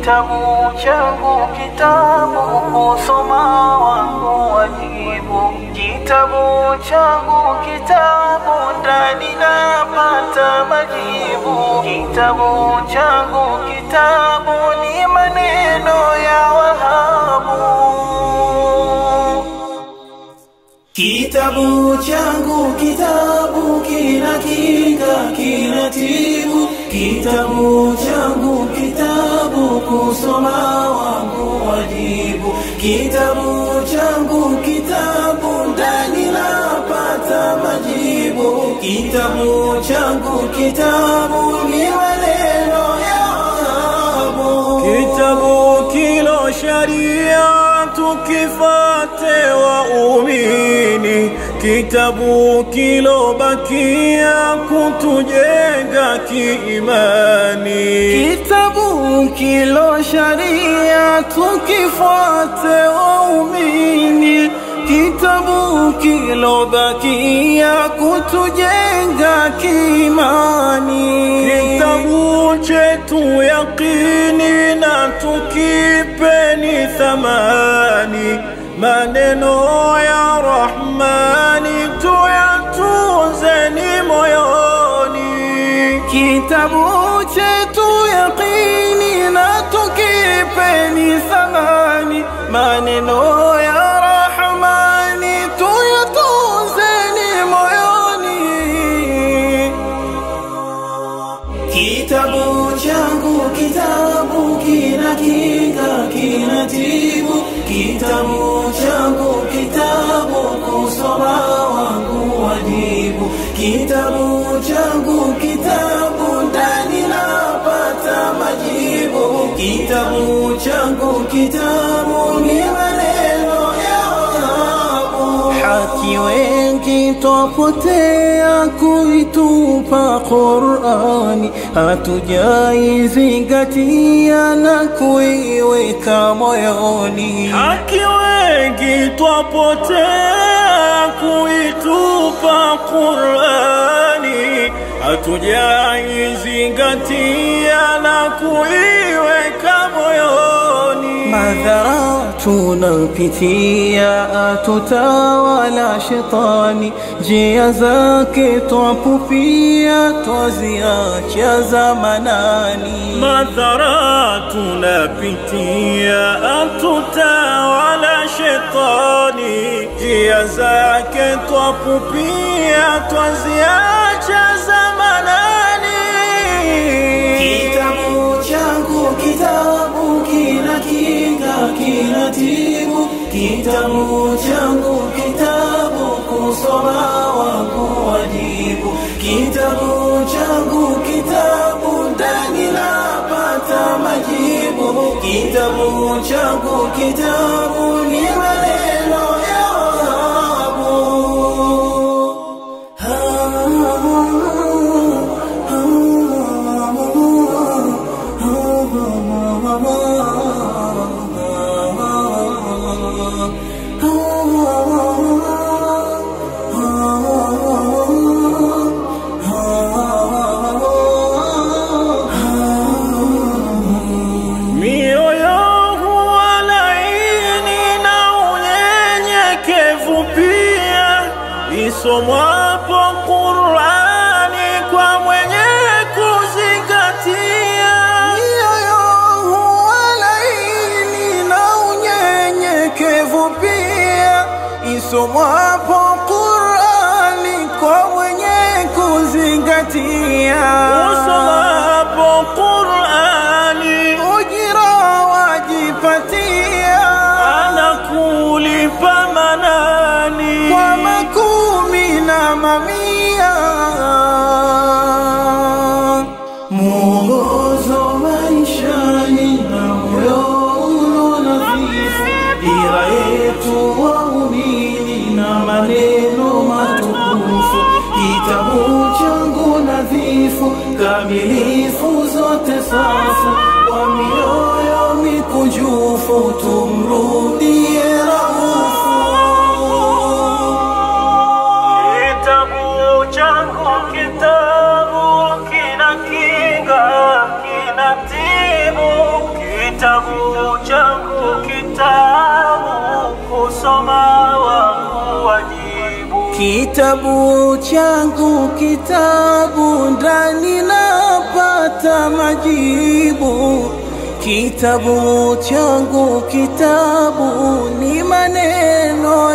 Kitabu changu kitabu kusoma wangu wajibu. Kitabu changu kitabu ndani napata majibu. Kitabu changu kitabu ni maneno ya Wahabu. Kitabu changu kitabu kina kinga kina tibu. Kitabu changu kitabu kusoma wangu wajibu. Kitabu changu kitabu ndani napata majibu. Kitabu changu kitabu ni maneno ya Wahabu. Kitabu kilo sharia tukifate waumini, kitabu kilo bakia kutujenga kiimani. Kitabu kilo sharia tukifuate waumini, kitabu kilo bakia kutujenga kiimani. Kitabu chetu yaqini na tukipeni thamani, maneno ya Rahmani tuyatunzeni moyoni. Kitabu chetu yaqini na tukipeni thamani, maneno ya Rahmani tuyatunzeni moyoni. Kitabu changu kitabu kina kinga kina tibu. Kitabu changu kitabu kusoma wangu wajibu. Kitabu changu kitabu ndani napata majibu. Kitabu changu kitabu ni maneno ya Wahabu. Haki wengi twapotea kuitupa Qur'ani, hatujaizingatia na kuiweka moyoni. Haki wengi twapotea kuitupa Qur'ani, hatujaizingatia na kuiweka moyoni. Madhara tunapitia tutawala shetani, njia zake twapupia, twaziacha zamanani. Madhara tunapitia, atutawala shetani, njia zake twapupia, twaziacha zamanani. Kitabu changu kitabu kina kinga kina tibu. Kitabu changu kitabu kusoma wangu wajibu. Kitabu changu kitabu ndani napata majibu. Kitabu changu kitabu ni maneno ya Mioyo huwa laini na unyenyekevu pia, isomwapo Qur'ani kwa mwenye kuzingatia. Mioyo huwa laini na unyenyekevu pia, isomwapo Qur'ani kwa mwenye kuzingatia. Usomapo Qur'ani Ujira wajipatia anakulipa manani kwa makumi na mamia. Mwongozo maishani na moyo ulo nadhifu, dira yetu waumini na maneno matukufu, kitabu changu nadhifu, kamilifu zote safu, kwa mioyo mikunjufu tumrudie Raufu. Kitabu changu kitabu kina kinga kina tibu Kitabu changu kitabu kusoma wangu wajibu. Kitabu changu kitabu ndani napata majibu. Kitabu changu kitabu ni maneno